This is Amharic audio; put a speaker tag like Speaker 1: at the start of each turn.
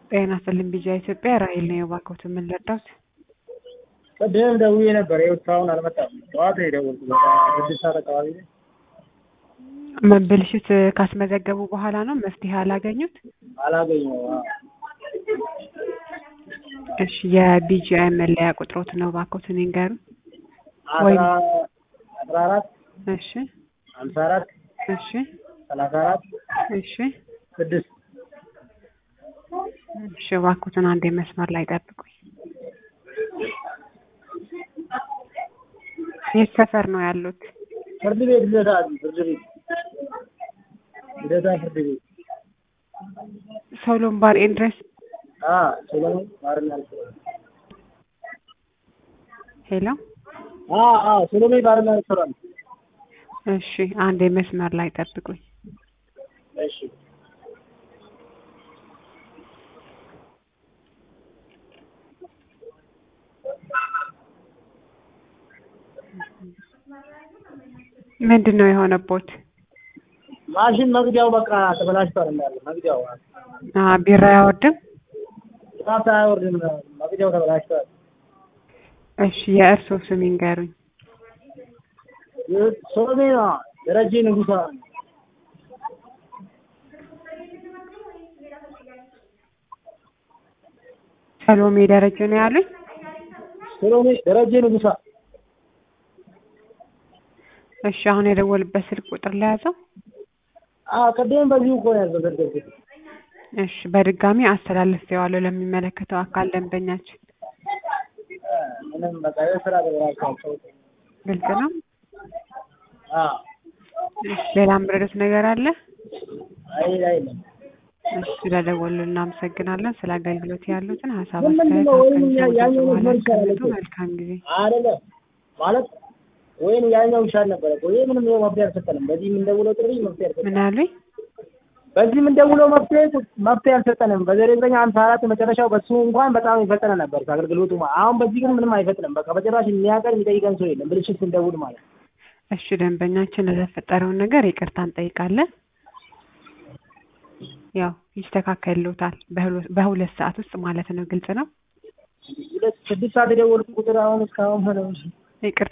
Speaker 1: ጤና ይስጥልኝ ቢጂአይ ኢትዮጵያ ራሔል ነኝ። እባክዎትን ምን ልርዳዎት?
Speaker 2: ቅድም ደውዬ ነበር። ይኸው እስካሁን አልመጣም። ጠዋት ነው የደወልኩት በቃ ስድስት ሰዓት አካባቢ ላይ።
Speaker 1: ብልሽት ካስመዘገቡ በኋላ ነው መፍትሄ አላገኙት?
Speaker 2: አላገኘሁም። አዎ።
Speaker 1: እሺ የቢጂአይ መለያ ቁጥሮት ነው እባክዎትን ይንገሩን።
Speaker 2: አስራ አስራ አራት
Speaker 1: እሺ
Speaker 2: ሀምሳ አራት
Speaker 1: እሺ
Speaker 2: ሰላሳ አራት
Speaker 1: እሺ
Speaker 2: ስድስት
Speaker 1: እሺ እባክዎትን አንዴ መስመር ላይ ጠብቁኝ። የት ሰፈር ነው ያሉት?
Speaker 2: ፍርድ ቤት ልደታ ፍርድ ቤት ልደታ ፍርድ ቤት
Speaker 1: ሶሎን ባር ኤንድ ሬስ
Speaker 2: አ ሰሎሞን ባርና ሬስቶራንት
Speaker 1: ሄሎ
Speaker 2: አ አ ሰሎሞን ባርና ሬስቶራንት
Speaker 1: እሺ አንዴ መስመር ላይ ጠብቁኝ።
Speaker 2: እሺ
Speaker 1: ምንድን ነው የሆነቦት?
Speaker 2: ማሽን መግቢያው በቃ ተበላሽቷል እንዳለ መግቢያው
Speaker 1: አ ቢራ አያወርድም?
Speaker 2: ጣት አያወርድም መግቢያው ተበላሽቷል።
Speaker 1: እሺ የእርስዎ ስም ይንገሩኝ።
Speaker 2: ሰሎሜ ነው ደረጀ ንጉሳ
Speaker 1: ሰሎሜ ደረጀ ነው ያሉኝ?
Speaker 2: ሰሎሜ ደረጀ ንጉሳ
Speaker 1: እሺ አሁን የደወሉበት ስልክ ቁጥር ለያዘው?
Speaker 2: አ ቅድም በዚሁ እኮ ነው ያዘገርኩት።
Speaker 1: እሺ በድጋሚ አስተላልፌዋለሁ ለሚመለከተው አካል ደንበኛችን።
Speaker 2: ምንም በቃ የስራ ተበላሽቷል።
Speaker 1: ግልጽ ነው?
Speaker 2: አ
Speaker 1: እሺ ሌላ የምረዱት ነገር አለ?
Speaker 2: አይ አይልም
Speaker 1: እሺ ስለደወሉ እናመሰግናለን። ስለ አገልግሎት ያሉትን ሀሳብ
Speaker 2: ምንድን
Speaker 1: አስተያየት
Speaker 2: ነው ወይም
Speaker 1: አስቀምጠው
Speaker 2: ያኛው
Speaker 1: በኋላ
Speaker 2: መስመር ይሻላል
Speaker 1: ያስቀምጡ።
Speaker 2: እኮ።
Speaker 1: መልካም ጊዜ።
Speaker 2: አይደለም ማለት ወይም ያኛው ይሻል ነበረ እኮ ይሄ ምንም ይኸው መፍትሄ አልሰጠንም። በዚህ የምንደውለው ጥሪ መፍትሄ አልሰጠንም።
Speaker 1: ምን አሉኝ?
Speaker 2: በዚህ የምንደውለው መፍትሄ መፍትሄ አልሰጠንም። በዘጠኝ ሀምሳ አራት መጨረሻው በሱ እንኳን በጣም ይፈጠነ ነበር አገልግሎቱ። አሁን በዚህ ግን ምንም አይፈጥንም። በቃ በጭራሽ የሚያቀር የሚጠይቀን ሰው የለም። ብልሽት ስንደውል ማለት ነው።
Speaker 1: እሺ ደንበኛችን ለተፈጠረውን ነገር ይቅርታ እንጠይቃለን። ያው ይስተካከልዎታል በሁለ- በሁለት ሰዓት ውስጥ ማለት ነው። ግልጽ ነው።
Speaker 2: ሁለት ስድስት ሰዓት የደወልኩ ቁጥር አሁን እስካሁን ሆነ
Speaker 1: ይቅርታ